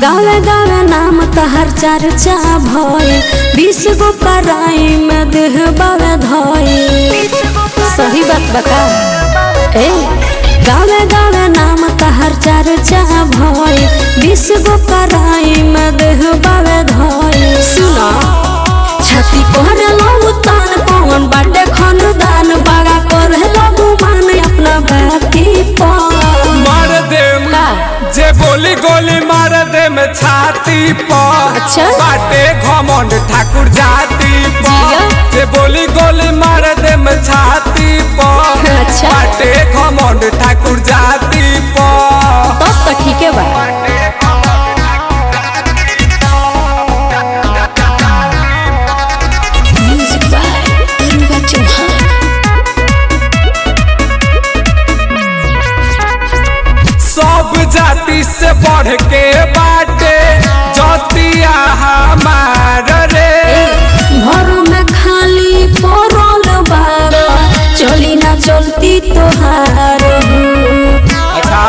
गावे गावे नाम तहर चर्चा भइल बीस गो पराई में देह बावे धइल सही बात बता ए गावे गावे नाम तहर चर्चा भइल बीस गो पराई में देह बावे धइल सुना छाती कोहरे लो तान कौन बाटे खानदान बड़ा करे लो मान अपना बाती पर मार दे का? जे बोली गोली मार दे में छाती पर अच्छा। बाटे घमंड ठाकुर जाति जिया। पर जे बोली गोली मार दे में छाती पर अच्छा। बाटे घमंड ठाकुर जाति पर तब तो ठीक है बा म्यूजिक बाय दुर्गा चौहान सब जाति से बढ़ के बाटे जतिया हमार रे घर में खाली पड़ल बाबा चली ना चलती तोहार अच्छा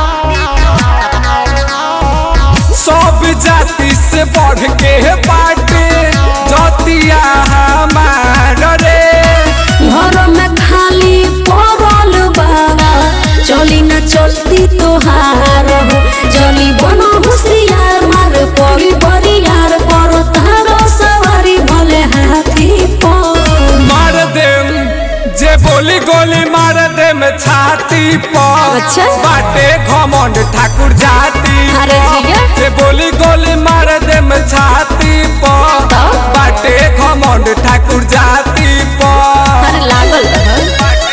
सब जाति से बढ़ के बाटे जतिया हमार रे घर में खाली पड़ल बाबा चली ना चलती तोहार जली बनो होशियार मार पड़ी बड़ी यार पर तारो सवारी भले हाथी पर मार दे जे बोली गोली मार दे में छाती पर अच्छा। बाटे घमंड ठाकुर जाति अरे पर। जिया। जे बोली गोली मार दे में छाती पर तो? बाटे घमंड ठाकुर जाति पर अरे लागल रह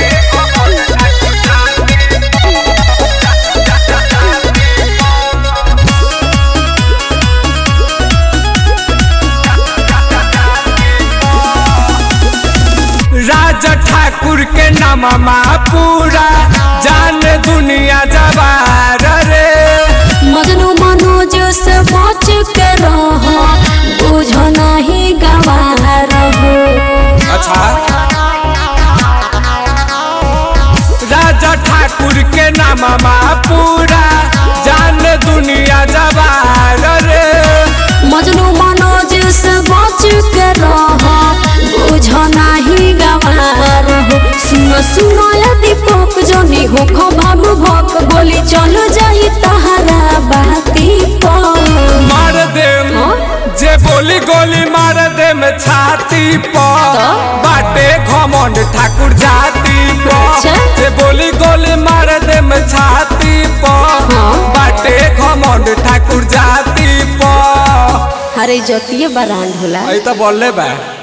राजा ठाकुर के नामा पूरा जान दुनिया जवार रे मजनू मनोज से बच के रहो बुझ नहीं गवा रहो अच्छा राजा ठाकुर के नामा पूरा जान दुनिया जवार रे मजनू मनोज से बच के रहो बुझ नहीं गवा रहो सुनो सुनो ये दीपक जनी हो खो बाबू भक गोली चल जाई तहरा बाती पर मार दे हाँ? जे बोली गोली मार दे में छाती पर तो? बाटे घमंड ठाकुर जाति पर अच्छा। जे बोली गोली मार दे में छाती पर हाँ। बाटे घमंड ठाकुर जाति पर अरे जतिये बरांड होला आई तो बोले बा